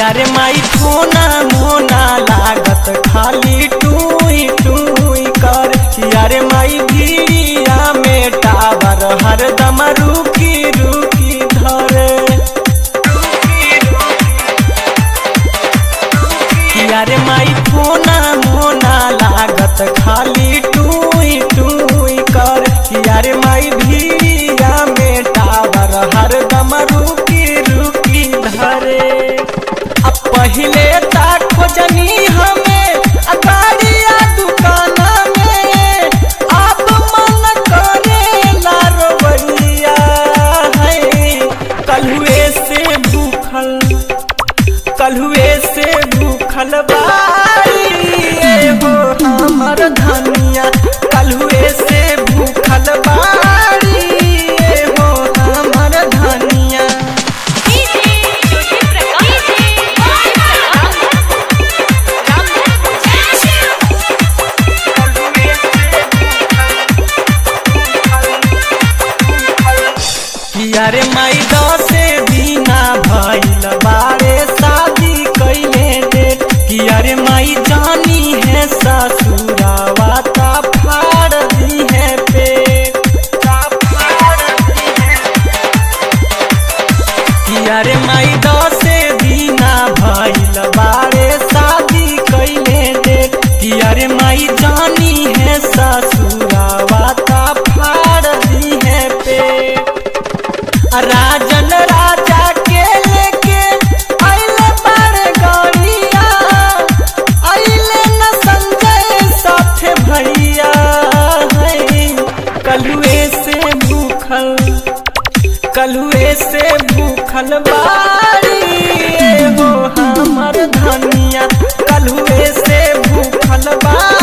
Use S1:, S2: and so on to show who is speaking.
S1: यारे माई ठोना मोना लागत खाली टूई टूई कर यारे माई भीड़िया में टावर हरदम रुकी रुकी धरे यारे माई ठोना मोना लागत खाली टूई टूई कर यारे माई भीड़िया में टावर हरदम रुकी रुकी धरे अब पहिले ता खोजनी हमें अगाड़िया दुकान में अब मन करे लारवैया है कलुए से भूखल कलुए से भूखल बारी ए हो हमर धनिया कलुए से भूखल बारी ए हो हमर धनिया
S2: डीजे ज्योति प्रकाश
S1: किया रे माई दसे बिना भइल बारे शादी कैले डेट किया रे माई जानी है ससुरावा ता फाड़ दी है पेट ता फाड़ दी है किया रे माई दसे बिना भइल बारे शादी कैले डेट किया रे माई जानी है ससुरावा ता फाड़ दी है पेट राजन राजा के लेके आइले बड़ गौरिया आइले न संजय साथे भैया है कलुए से भूखल कलुए से भूखल बारी ए हो हमर धनिया कलुए से भूखल बारी